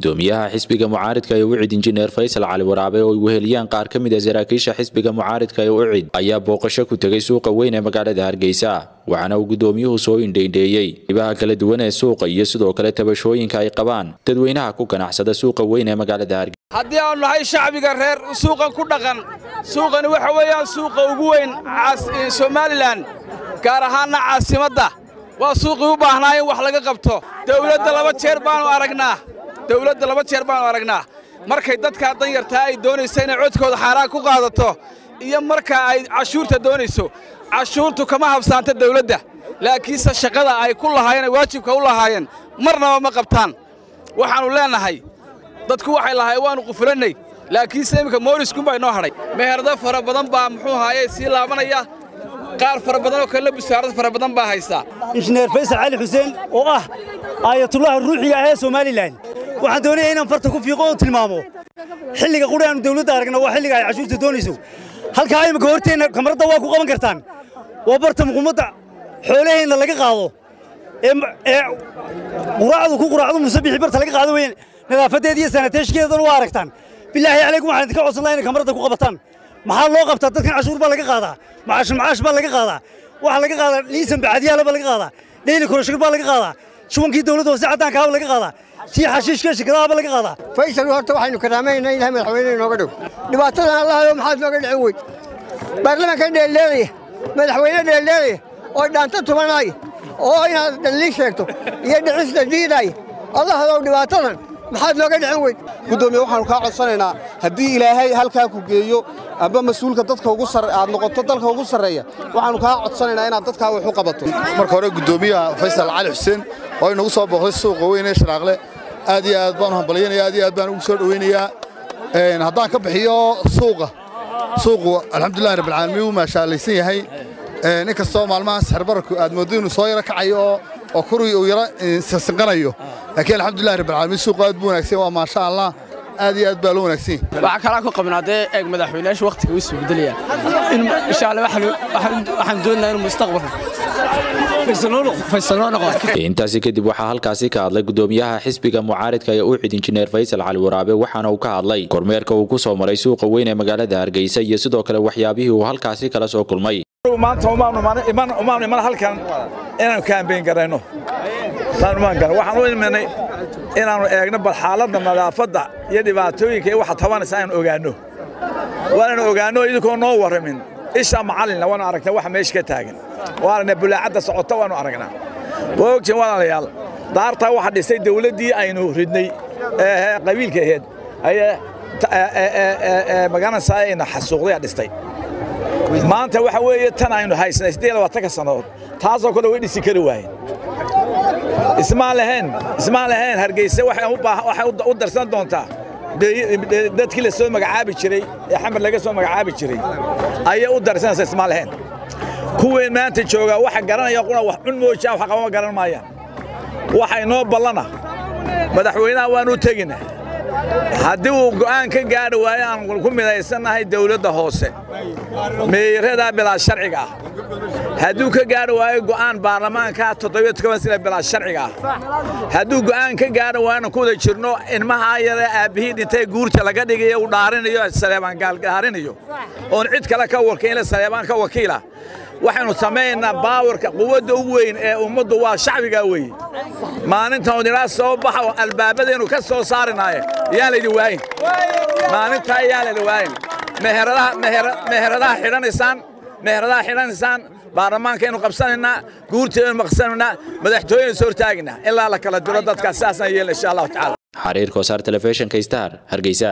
gudoomiyaha xisbiga mucaaridka ee ucid injineer faysal cali waraabe oo ay weheliyaan qaar ka mid a saraakiisha xisbiga mucaaridka ee ucid ayaa booqasho ku tegay suuqa weyn ee magaalada hargeysa waxaana uu gudoomiyuhu soo indhaindheeyey ibaha kala duwan ee suuqa iyo sidoo kale tabashooyinka ay qabaan dadweynaha ku ganacsada suuqa weyn ee magaalada hargeysa haddii aanu nahay shacbiga reer suuqan ku dhaqan suuqani waxa weeyaan suuqa ugu weyn somalilan gaar ahaanna caasimadda waa suuqii u baahnaa in wax laga qabto dawladda laba jeer baanu aragnaa dawladda laba jeer baanu aragnaa markay dadkaa danyartaa ay doonayso inay codkooda xaaraan ku qaadato iyo marka ay cashuurta doonayso cashuurtu kama habsaanta dawladda laakiinse shaqada ay ku lahaayeen ay waajibka u lahaayeen marnaba ma qabtaan waxaannu leennahay dadku waxay lahaayeen waannu qufulannay laakiinse iminka mooriskunbaa inoo hadhay meherdo fara badan baa muxuu haaye sii laabanaya qaar fara badan oo kale busaarad fara badan baa haysaa injineer faysal cali xuseen oo ah aayatullaha ruuxiga ah ee somalilan waxaan doonayaa inaan farta ku fiiqo oo tilmaamo xilliga quri aanu dawladda aragna waa xilliga ay cashuurta doonayso halkaa imika horteenna kamaradda waa ku qaban kartaan waa barta muquumadda xoolaheenna laga qaado ee quraacdu ku quraacdu musabixi barta laga qaado weeyaan nadaafadeeda iyo sanateeshkeedana waa aragtaan bilaahi calaykum waxaan idinka codsan lahaa inay kamaradda ku qabataan maxaa loo qabtaa dadkan cashuur baa laga qaadaa macaash macaash baa laga qaadaa waxaa laga qaadaa liisan bacadiyaala baa laga qaadaa dheyli korashir baa laga qaadaa shubankii dawladda hoose caddaankaaba laga qaadaa tii xashiishka shirkadaaba laga qaadaa faysal horta waxaynu karaamaynaa ilahay madaxweyne inooga dhow dhibaatadan allahayo maxaad nooga dhicin weyd baarlamaanka dheeldheelaya madaxweyne dheeldheelaya oo dhaanta tumanay oo inaad dhalliin sheegto iyo dhicista diiday allahadow dhibaatadan maxaad nooga dhicin weyd gudoomiye waxaanu kaa codsanaynaa haddii ilaahay halkaa ku geeyo amba mas-uulka dadka ugu aad noqoto dalka ugu sarreeya waxaanu kaa codsanaynaa inaad dadkaa wax u qabato marka hore gudoomiyaha faysal cali xuseen oo inagu soo booqday suuqa weyn ee sharaaqle aad iyo aad baanu hambalyanaya aad iyo aad baan ugu soo dhowaynayaa haddaan ka bixiyo suuqa suuqu alxamdulillahi rabbilcaalamiin wuu maashaallaysan yahay in kastoo maalmahaas xerbararku aad mooddo inuu soo yaro kacayo oo oo kurigi uu yaro sinqanayo laakiin alxamdulillahi rabbilcaalamiin suuqu aad buu wanaagsan waa maasha allah aad iyo aad baa loo wanaagsan yahay waxaa kalaa ku qabnaa dee eeg madaxweynayaashu wakhtiga u isbedelaya in insha allah waxaan doonaynaa inuu mustaqbalka intaasi kadib waxaa halkaasi ka hadlay gudoomiyaha xisbiga mucaaridka ee ucid injineer faysal cali waraabe waxaana uu ka hadlay kormeerka uu ku soo maray suuqa weyn ee magaalada hargeysa iyo sidoo kale waxyaabihii uu halkaasi kala soo kulmay maanta umaanu iman halkan inaannu kaambeyn garayno waxaan u imanay inaannu eegno bal xaaladda nadaafadda iyo dhibaatooyinka iyo waxa tabanaysa inaanu ogaanno waananu ogaanno idinkoo noo warramin isha macallinna waanu aragnaa waxa meesha ka taagan waanana bulaacadda socota waanu aragnaa waa ogtiin walaalayaal daartaa waxa dhisay dawladdii aynu ridnay ee qabiilka aheed ayee magaranaysaa ayna xasuuqday dhistay maanta waxa weeye tan aynu haysnay siddeed labaatanka sannadood taasoo kale way dhisi kari waayeen ismaan lahayn ismaan lahayn hargeysa waxay u darsan doontaa dadkii la soo magacaabi jiray ee xamar laga soo magacaabi jiray ayay u darsanaysa ismaan lahayn kuween maanta joogaa waxa garanaya quna wax cun moojaa wax qabama garan maayaan waxa inoo ballana madaxweynaha waanu tegina haddii uu go'aan ka gaadhi waayo aan ku midaysannahay dawladda hoose meeyaradaa bilaa sharciga ah hadduu ka gaadhi waayo go'aan baarlamaanka toddobiyo toban sina bilaa sharciga ah hadduu go'aan ka gaadhi waayo ku wada jirno ilmahaa yare aabbihii dhintay guurta laga dhigayo uu dhaarinayo saleebaan gaalgaarinayo oon cid kale ka wakiila saleebaan ka wakiila waxaynu samaynaynaa baawarka quwadda ugu weyn ee ummaddu waa shacbigaa weeye maalintan idinaa soo baxa oo albaabadeennu ka soo saarinaaye yaan laydin waayin maalintaa yaan laydin waayin meheradaha xidhanaysaan meheradaha xidhanaysaan baarlamaankaynu qabsanaynaa guurteedaynu maqsanaynaa madaxtooyaynu soo hortaagaynaa ilaa la kala diro dadkaas sidaasaan yeelna insha allahu tacala xariir kosaar telefishinka star hargeysa